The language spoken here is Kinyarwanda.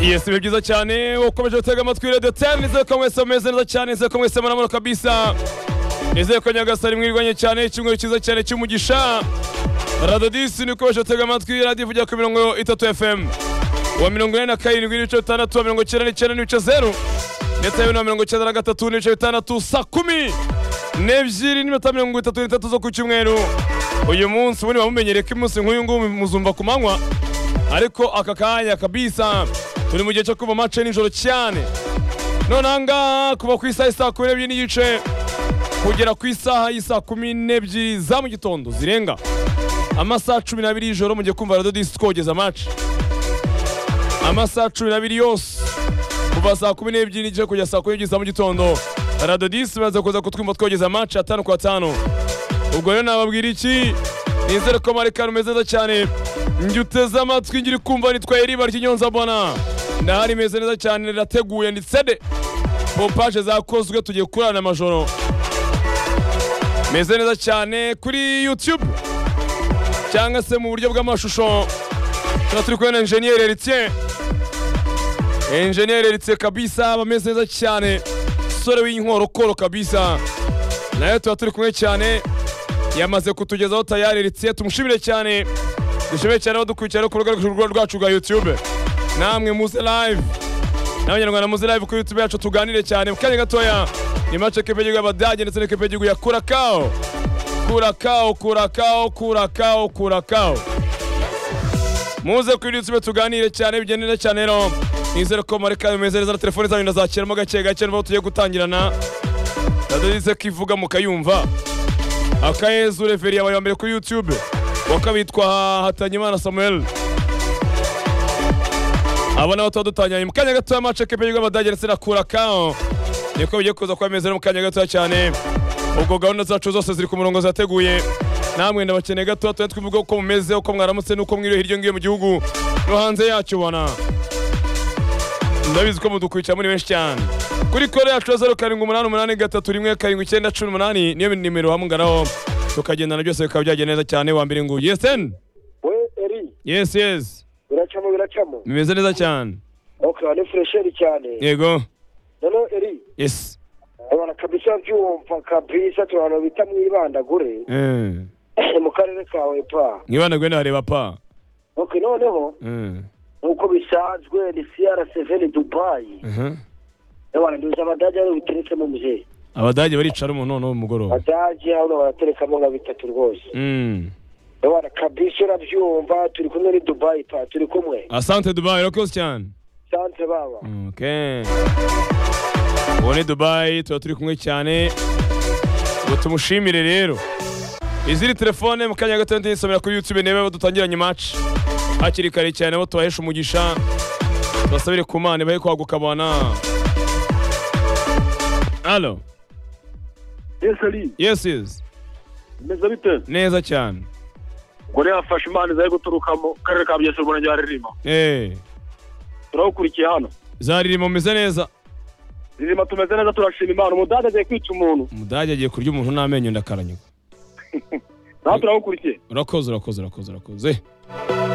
Yes biba byiza cyane ukomeje gutega amatwi radiyo teni nizere ko mwese mumeze neza cyane nizere ko mwese munamura kabisa nizere ko nyagasani mwirwanye cyane icyumweru cyiza cyane cy'umugisha radiyo disi ni ukomeje gutega amatwi radiyo ivugira ku mirongo itatu fm wa mirongo ine na karindwi n'ibice bitandatu wa mirongo icyenda n'icyenda n'ibice zeru ndetse na mirongo icyenda na gatatu n'ibice bitandatu saa kumi n'ebyiri n'iminota mirongo itatu n'itatu zo ku cyumweru uyu munsi ubundi bamumenyereye ko umunsi nk'uyu nguyu muzumva ku manywa ariko aka kanya kabisa turi mu gihe cyo kuva mace nijoro cyane nonaha ngaha kuva ku isaha isaa kumi n'ebyiri n'igice kugera ku isaha y'isaa kumi n'ebyiri za mu gitondo zirenga amasaha cumi n'abiri y'ijoro mu gihe kumva radiyo disi twogeza mace amasaha cumi n'abiri yose kuva saa kumi n'ebyiri n'igice kugera saa kumi n'ebyiri za mu gitondo radiyo disi bamaze kuza kutwumva twogeza mace atanu ku atanu ubwo rero nababwira iki nizere ko amarekano meza neza cyane njye uteze amatwi ngiri kumva nitwaye iriba ry'inyonzabona ndahari imeze neza cyane rirateguye nditse de pompaje zakozwe tugiye kurana amajoro meze neza cyane kuri youtube cyangwa se mu buryo bw'amashusho tuba turi kubona enjeniyeri ritse enjeniyeri ritse kabisa ameze neza cyane sore w'inkorokoro kabisa nayo tuba turi kumwe cyane yamaze kutugezaho tayari ritse tumushimire cyane dushobore cyane badukurikira no ku rubuga rwacu rwa YouTube namwe muze live n'abanyarwanda muze live kuri YouTube yacu tuganire cyane mu kanya gatoya ni match ekipe y'igihugu y'Abadage ndetse n'ekipe y'igihugu ya Kurakao Kurakao Kurakao Kurakao Kurakao muze kuri YouTube tuganire cyane bigendera cyane rero nizere ko mareka bimeze neza na telefoni zanyu ndazakiramo gake gake niba tugiye gutangirana ndaduhize ko ivuga mukayumva akayezu reveri yabaye mbere kuri YouTube wakabitwa Hatanyimana Samuel abo nabo tuba dutangiranye mu kanya gatoya mace ekipe y'igihugu y'Abadage ndetse na Kurakao niko bigiye kuza kuba bimeze mu kanya gatoya cyane ubwo gahunda zacu zose ziri ku murongo zateguye namwe ndabakeneye gatoya tuba twivuga uko mumeze uko mwaramutse n'uko mwiriwe hirya ngiye mu gihugu no hanze yacyo ubona ndabizi ko mudukurikira muri benshi cyane kuri kode yacu zeru karindwi umunani umunani gatatu rimwe karindwi icyenda cumi n'umunani niyo nimero hamuganaho tukagendana byose bikaba byagenda neza cyane wa mbere ngo yeseni we eri yesi yesi biracamo biracamo bimeze neza cyane ok ni furesheri cyane yego noneho eri yesi abana kabisa byumva kabisa turabona bita mwibandagure Eh, mu karere kawe pa mwibana gwe ndareba pa ok noneho Eh, nk'uko bisanzwe ni crc dubayi aha. abana nduzi abadage aribo biteretsemo muzehe abadage baricara umuntu noneho mugoroba abadage hano baraterekamo nka bitatu rwose Mm. abana kabisa urabyumva turi kumwe ni dubayi pa turi kumwe asante dubai urakoze cyane sanse baba Okay. ubu ni dubayi tuba turi kumwe cyane ngo tumushimire rero iziri telefone mu kanya gato ndisomera kuri youtube niba abo dutangiranye match hakiri kare cyane abo tubahesha umugisha tubasabire ku mana ibahe kwaguka abana alo ese ari yes yes meze bite neza cyane gore yafashe imana zari guturukamo karere ka bugesera umurenge wa ririma eh turabukurikiye hano zaririmo meze neza ririma tumeze neza turashima imana umudade agiye kwica umuntu umudage agiye kurya umuntu n'amenyo ndakaranyuka nawe turabukurikiye urakoze urakoze urakoze urakoze